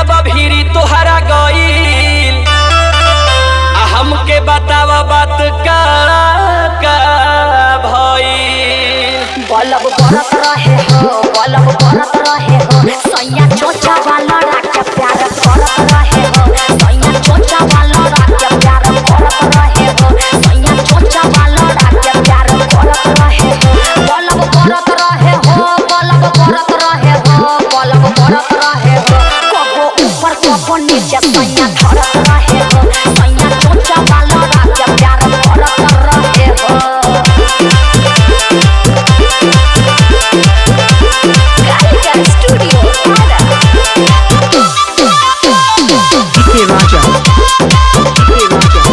जब भीरी तोहरा गईल आ हमके बतावा बात का का भईल बलब बरत रहे हो बलब बरत रहे हो सैया चोचा वाला राजा प्यार करत रहे हो सैया चोचा वाला राजा प्यार करत रहे हो सैया चोचा वाला राजा प्यार करत रहे हो बलब बरत रहे हो बलब बरत रहे हो बलब बरत रहे हो कबो ऊपर कबो नीचे सैया धरत रहे हो सैया चोचा वाला राजा प्यार करत रहे हो Gallica Studio Para. DK Raja. DK Raja.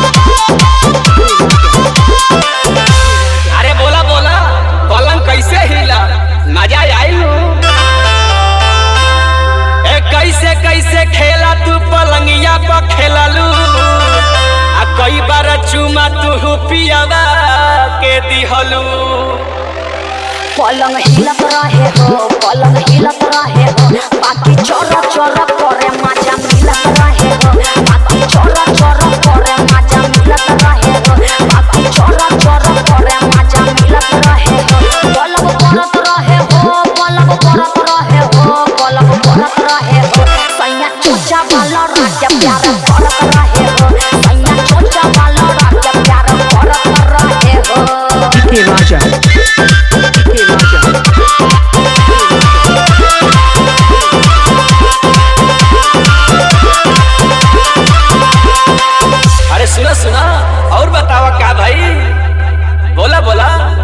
अरे बोला बोला पलंग कैसे हिला मजा आइल ए कैसे कैसे खेला तू पलंगिया पर खेललू आ कई बार चुमा तू पियावा के दिहलू पलंग हिलत रहे हो पलंग हिलत रहे हो बाकी चोर चोर करे मजा मिलत रहे हो बाकी चोर चोर करे मजा मिलत रहे हो बाकी चोर चोर करे मजा मिलत रहे हो पलंग परत रहे हो पलंग परत रहे हो पलंग परत रहे हो सैया चोचा वाला राजा प्यार करत रहे हो सैया चोचा वाला राजा प्यार करत रहे हो DK Raja. DK Raja. अरे सुना सुना और बतावा का भाई बोला बोला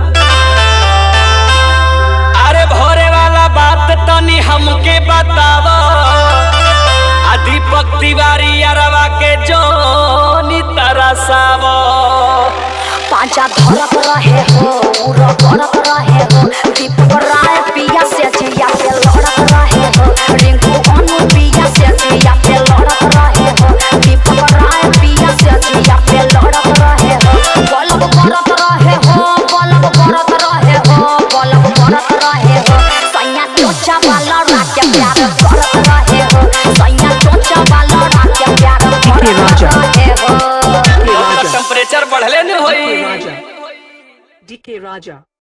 अरे भोरे वाला बात तनी हमके बतावा आ दीपक तिवारी अरवा के जोनी तरसावा पांचा धरत रहे हो उड़ करत रहे हो दीपक राय पिया से जिया पे लड़त रहे हो रिंकू अनु पिया से जिया पे लड़त रहे हो दीपक राय पिया से जिया पे लड़त रहे हो बलब करत रहे हो बलब करत रहे हो बलब करत रहे हो सैया चोचा वाला राजा प्यार करत रहे हो सैया चोचा वाला राजा प्यार करत राजा। रहे हो DK Raja. टेम्परेचर बढ़ले न होई DK Raja. DK Raja.